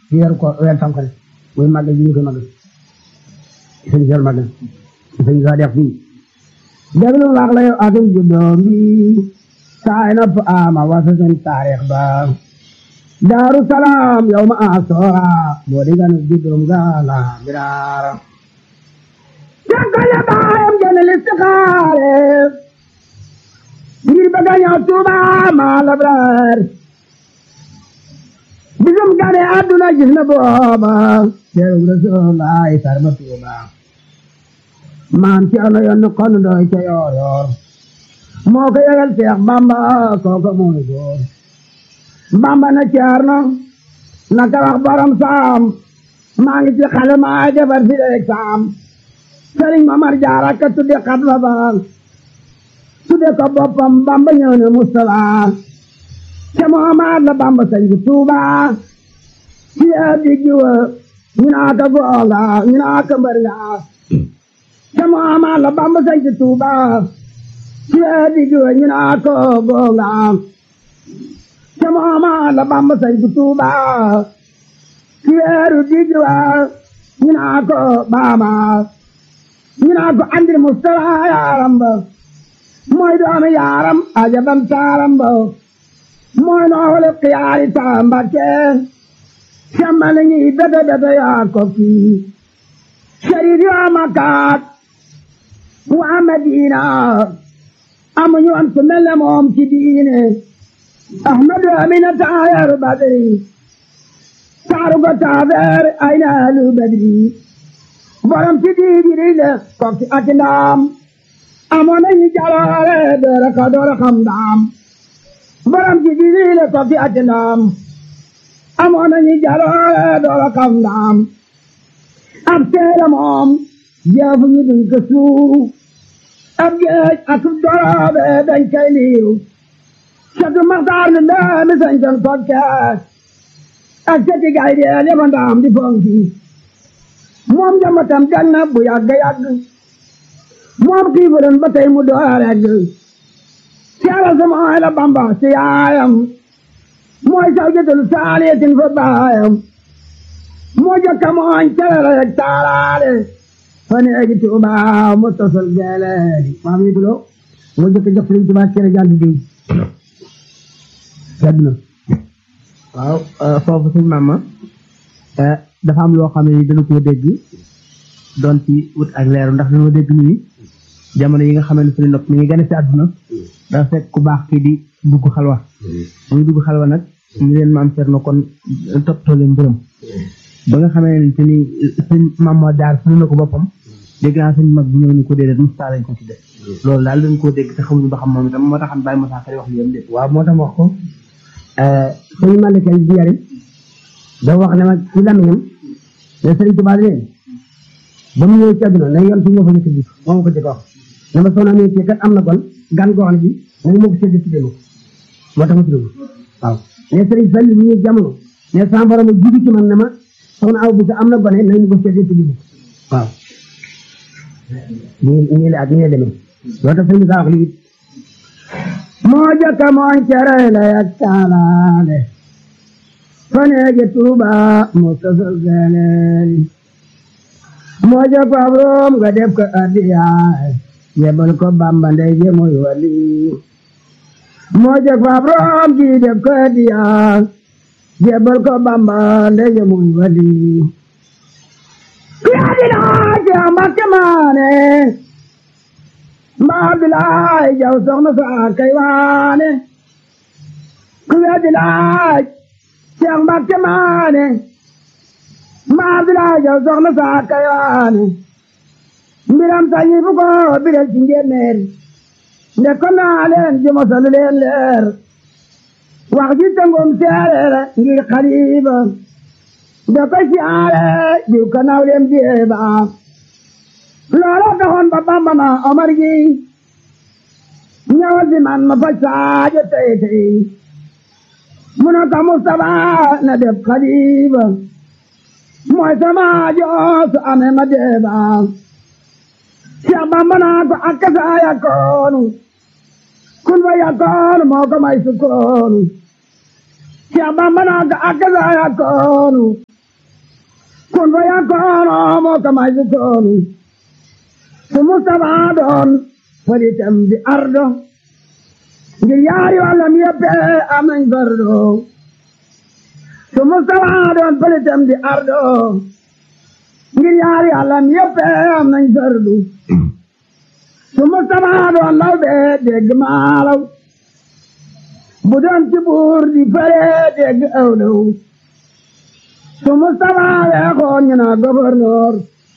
ci weeru ko weer tam xarit muy màggal ji ñu koy màggal sëñ Seex màggal sëñ sa def fii déglu wax la yow atum juddoom bi saay na fa ama wasa seen taarix ba daaru salaam yow ma asoora boo di ganu juddoom ga la biraara cankale baayam gene listixaare ngir bëgg a ñëw Tuuba ma labraar bisum gane àdduna gis na booba teeru Rasulullaay sarma Tuuba maam Cerno yoon kon doy ca yoor yoor moo ko yëgal Seex Bamba kooka mooy góor Bamba na Cerno naka wax borom saam maa ngi ci xale maa defar fi leeg saam Sëriñ Mamar Jaara ka tudde xatma ba tudde ko boppam Bamba ñëw ne Mustafa ca Muhammad la Bamba sañ ci Tuuba ci yaa diggi wa ñu naa ka goonga ñu naa ka mbër nga ca Muhammad la Bamba sañ ci Tuuba ci yaa diggi wa ñu naa ka goonga ca Muhammad la Bamba sañ ci Tuuba ci weeru diggi wa ñu naa ka baama ñu naa ko andil Mustafa yaaram ba mooy doomi yaaram ajabam taaram ba mooy noole xiyaari taamba ke semmale ñi bete bete yaa ko kii sharif yaa makaat waa Madina amuñu woon ku mel ne moom ci diine Ahmadu Amina taayaru Badri taaru ko taabeer ay naalu Badri borom ci diine le kokki ak ndaam amoon nañu jaloore doora ka doora xam ndaam borom ci diine le kokki ak ndaam amoon nañu jaloore doora xam ndaam ab teere moom jeefu ñu duñ ko suuf ab géej ak doroobe dañ koy liiw satu maxtaar lu ndaami sañ ton kokke ak seti gay dee leba ndaam di fonki moom njambatam jag na bu yàgg yàgg moom xiifuloon ba tey mu door egg siyaara sama ay la bamba si yaayam mooy saw jëtul saaliyatin fa baayam moo jokka mooñ calala yeg taalaale fa neegi tuuba mu tosol geeleedi maam yi tulo moo jokka jox sëriñ tuuba kere jàll di yàgg na waaw foofu suñ maama dafa am loo xam ne dana koo dégg doon ci wut ak leeru ndax dañoo dégg nii jamono yi nga xam ne suñu nopp mi ngi gane si àdduna dafa fekk ku baax kii di dugg xalwa muy dugg xalwa nag ñu leen maam Cerno kon toppatoo leen mbërëm ba nga xamee ne te ni sëñ maam moo daar suñu na ko boppam dégg naa sëñ mag bi ñëw ni ko déedéet Moussa lañ ko tudde loolu daal dañ koo dégg te xamuñu ba xam moom itam moo tax xam bàyyi Moussa Kari wax li yam dé waaw moo tax wax ko sëñ Malika di yari da wax ne ma ci lamiñam ne sëriñ Tuubaa leen ba mu ñëw ci àdduna ne yoon fi ñoo fa njëkk bi moom ko jëkk wax ne ma soxna mi kat am na kon gan goo xam ne bi nañu ma ko sédd ci démb moo tax ma tudd waaw ne sëriñ Fall mu ñëw jamono ne sama borom jiitu ci man ne ma soxna aw bi sa am na gone nañu ko sédd ci démb waaw nii nii la ak nii la demee loo tax sëriñ saa wax lii moo jëkk mooñ cere la yak taalaale faneeje tuuba mu sosol geleeli moo jëkk ab room nga def ko addiyaay yebal ko bamba ndey je muy wali moo jëkk ab room ji def ko addiyaay yebal ko bamba ndey je muy wali kiya dinaa ci ambakke maane mbaa bilaay jaw soxna saa kay waane kiya dinaa Seex Mbàkke maane maa bilaa jaw soxna saa kayaane mbiram sañi fu ko biral ci njéeméer nde ko naa leen ji mosalu leen leer wax ji tëngum seereer ngir xaliba nde ko siyaare jiw ka naw leen jeeba loola taxoon ba Bamba ma Omar gi ñëwal si man ma fa saajo tey tey muna ka Mustafa na def xalifa mooy sama joosu ame ma deeba Seex Bamba naa ko akkasa yakoonu kun fa yakoonu moo ko may sukkoonu Cheikh Bamba naa ko akaza yakoonu kun fa yakoonu moo ko may si koonu su Mustafa doon falitam di ardo ngir yaari wàllam yëpp am nañ fardo su Mustafa doon falitam di ardo ngir yaari wàllam yëpp am nañ fardu su Mustafa doon law bee dégg maalaw bu doon ci buur di fere dégg awlaw su Mustafa weexoon ñu naa gouverneur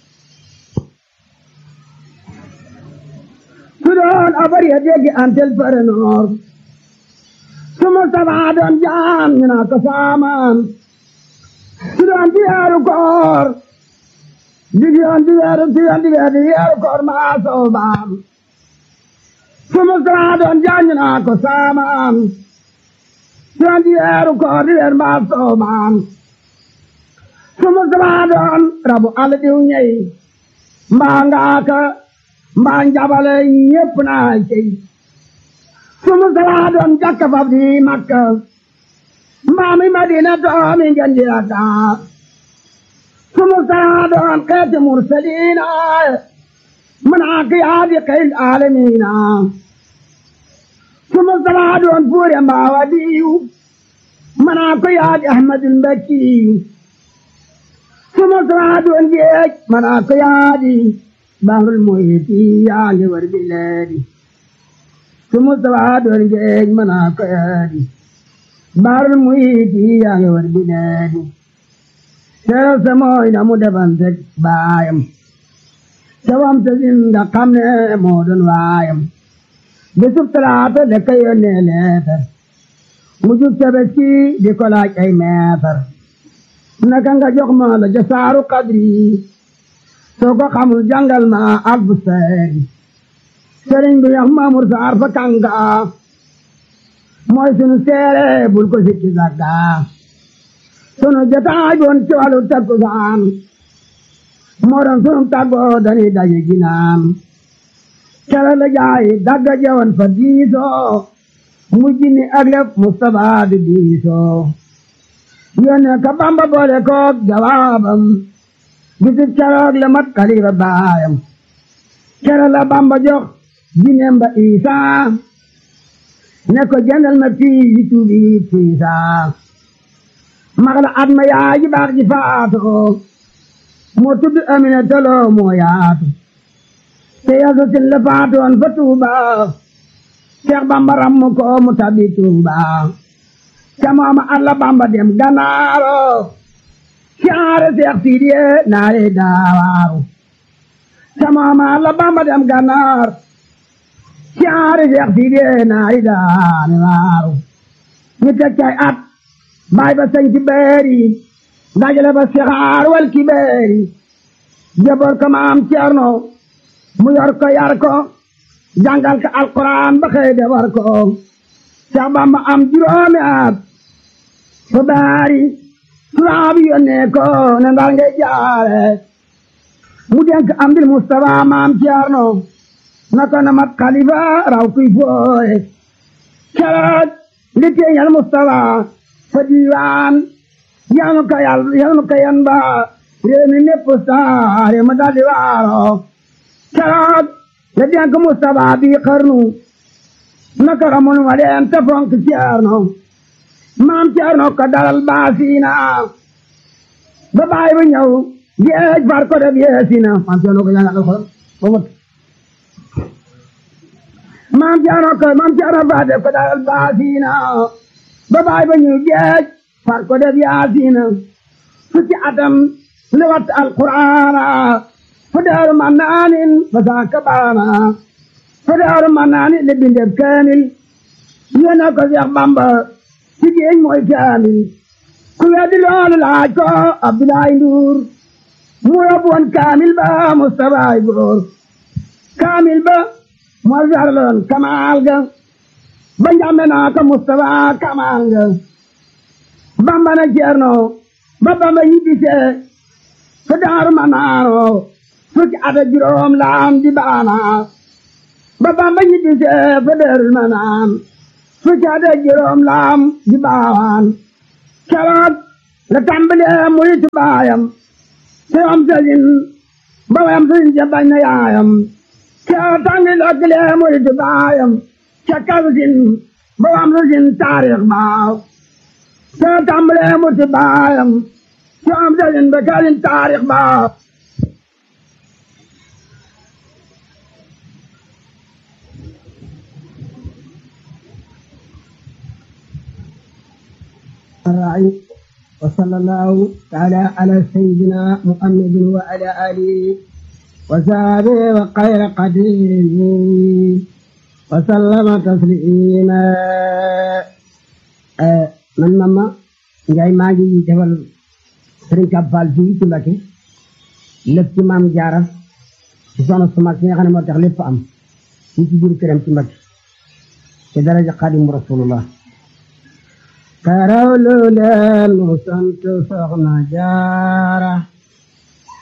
su doon abar ya dégg antel fere noor su Mustafa doon jaan ñu naa ko saamaan su doon di weeru koor dig yoon di weeru di yoon di weeru di weeru koor maa soobaam su Mustafa doon jaan ñu naa ko saamaan doon di weeru koor di weer maa soobaam su Mustafa doon rabu àll diw ñey mbaa ngaaka mbaa njabale ñépp naa cey su Mustafa doon jakka fab di Makka mbaa mi Madina doomi ngeen di Dakar su Mustafa doon xeeti mursaliina manaa ki yaa di xeyl aalamiina su Mustafa doon fuure mbaa wadiyu manaa ko yaa di Ahmadul Mbakkiyu su Mustafa doon géej manaa ko yaa di Bahrul Muhiti yaa ngi war bileedi su Mustafa doon géej manaa ko yaa di Bahrul Muhiti yaa ngi war bileedi Seeral sa mooy na mu defante baayam cawam sa sin nga xam ne moo doon waayam bisub talaata da ka yónnee leetar mu jub tabaski di ko laaj ay meetar naka nga jox ma la ja saaru kadri soo ko xamul jàngal ma albu seeri sëriñ bi yax maamur saar fa kanga mooy sunu seere bul ko sikki sagga sunu jotaay doon ci wàllu takkusaan moo doon sunu tàggoo dañuy daje ginaan kala la jaay dagga jawan fa diisoo mujj ni ak lépp Mustafa di diisoo yónnee ka Bamba boole koog jawaabam bisib keroog la mat xalifa baayam kere la Bamba jox jineem ba Isaa ne ko jëndal ma fii yi tuubi tiisaa magla at ma yaay ji baax ji faatoo moo tudd Amina Tolo moo yaatu te yasa sin la faatoon fa Tuuba Seex Bamba rammu ko mu tabi Tuuba ca mooma at la Bamba dem Ganaaro siyaare Seex Sidiye naare daawaaru ca mooma at la Bamba dem Ganaar siyaare Seex Sidiye naare daawaaru ñu teg cay at baay ba sañ ci beeri dajale ba sixaar wal ki beeri jaboor ko maam Cerno mu yor ko yar ko jàngal ko alquran ba xëy de war ko Seex Bamba am juróomi at fa baari tubaab yónnee ko ne ndar ngay jaare mu denk am dil Mustafa maam Cerno na ko na mat xalifa raw kuy fooye keroog li teeñal Mustafa fa diiwaan yanu ka yal yanu ka yan ba réew mi népp saare ma daldi waaro keroog la denk Mustafa bi xarnu naka ramon wa leen te fonk Ceerno maam Ceerno ko dalal baasiina ba baay ba ñëw géej far ko def yeesina maam Ceerno ko jàngal alxuraan ba mot maam Ceerno ko maam Ceerno fa def ko dalal baasiina ba baay ba ñëw géej far ko def yaasiina fukki atam li wat alquraana fu daaru mannaanin fa saaka baana fu daaru mannaanin li bindeb kaamil yéena ko Seex Bamba ci géej mooy kaamil ku weddi loolu laaj ko Abdoulaye Ndour mu yóbbu woon kaamil ba Mustafa ay góor kaamil ba moo jarloon kamaal ga ba njàmbe naa ko Mustafa kamaal ga Bamba na Ceerno ba Bamba ñibbisee fa daaru ma naano fukki at ak juróom laam di baana ba Bamba ñibbisee fa daaru ma naan fukki at ak juróom laam di baawaan keroog la tàmbalee muy ci baayam te am sëriñ ba wayam sëriñ ja bañ na yaayam keroog tàngi lokkilee muy ci baayam ca kalsin ba wayam sëriñ taarix baaw te tàmbalee muy ci baayam te am sëriñ ba kalsin taarix baaw الراعي وصلى الله تعالى على سيدنا محمد وعلى آله وصحبه وخير قديره وسلم تسليما man mama Njaay maa ngi defal Sëriñ Kab Fall fii ci Mbàkke lépp ci maam Jaara ci soxna su mag si nga xam ne moo tax lépp am fii ci biir këram ci Mbàkke ci daraja Xaadimu Rasulullah karaw lu leen mu sant soxna jaara